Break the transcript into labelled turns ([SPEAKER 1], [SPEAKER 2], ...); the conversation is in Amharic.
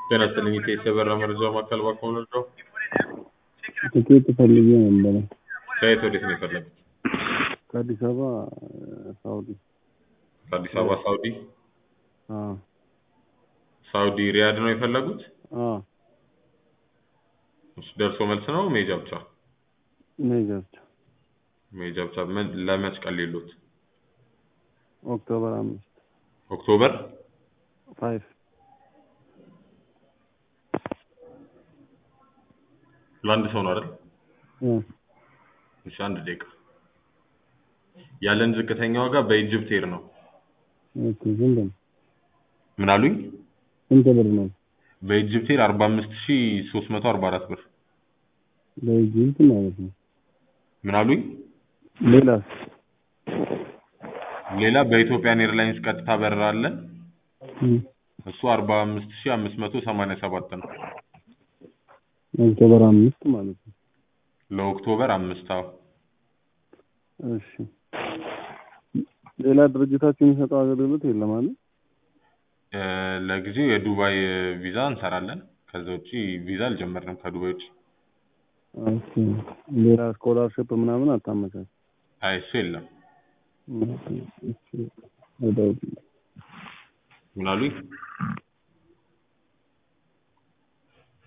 [SPEAKER 1] ጤና ይስጥልኝ የኢቲኤስ የበረራ መረጃ ማዕከል እባክዎ ልርዳዎ?
[SPEAKER 2] ትኬት ፈልጌ ነበረ
[SPEAKER 1] ከየት ወዴት ነው የፈለጉት?
[SPEAKER 2] ከአዲስ አበባ ሳውዲ።
[SPEAKER 1] ከአዲስ አበባ ሳውዲ?
[SPEAKER 2] አዎ
[SPEAKER 1] ሳውዲ ሪያድ ነው የፈለጉት?
[SPEAKER 2] አዎ
[SPEAKER 1] እሺ ደርሶ መልስ ነው መሄጃ ብቻ?
[SPEAKER 2] መሄጃ ብቻ።
[SPEAKER 1] መሄጃ ብቻ ምን ለመች ቀን ሊሉት?
[SPEAKER 2] ኦክቶበር አምስት
[SPEAKER 1] ኦክቶበር
[SPEAKER 2] ፋይቭ
[SPEAKER 1] ለአንድ ሰው ነው አይደል?
[SPEAKER 2] እ
[SPEAKER 1] እሺ አንድ ደቂቃ ያለን ዝቅተኛ ዋጋ በኢጅፕት ኤር ነው።
[SPEAKER 2] ኦኬ ስንት ነው?
[SPEAKER 1] ምን አሉኝ?
[SPEAKER 2] ስንት ብር ነው?
[SPEAKER 1] በኢጅፕት ኤር አርባ አምስት ሺህ ሶስት መቶ አርባ አራት ብር።
[SPEAKER 2] በኢጅፕት ማለት ነው።
[SPEAKER 1] ምን አሉኝ?
[SPEAKER 2] ሌላስ?
[SPEAKER 1] ሌላ በኢትዮጵያን ኤርላይንስ ቀጥታ በረራ አለን።
[SPEAKER 2] እ
[SPEAKER 1] እሱ አርባ አምስት ሺህ አምስት መቶ ሰማንያ ሰባት ነው።
[SPEAKER 2] ኦክቶበር አምስት ማለት ነው።
[SPEAKER 1] ለኦክቶበር አምስት አዎ።
[SPEAKER 2] እሺ ሌላ ድርጅታችሁ የሚሰጠው አገልግሎት የለም አይደል?
[SPEAKER 1] እ ለጊዜው የዱባይ ቪዛ እንሰራለን። ከዛ ውጪ ቪዛ አልጀመርንም ከዱባይ ውጪ።
[SPEAKER 2] ኦኬ ሌላ ስኮላርሽፕ ምናምን አታመቻች?
[SPEAKER 1] አይ እሱ የለም።
[SPEAKER 2] እሺ ወደ
[SPEAKER 1] ምን አሉኝ?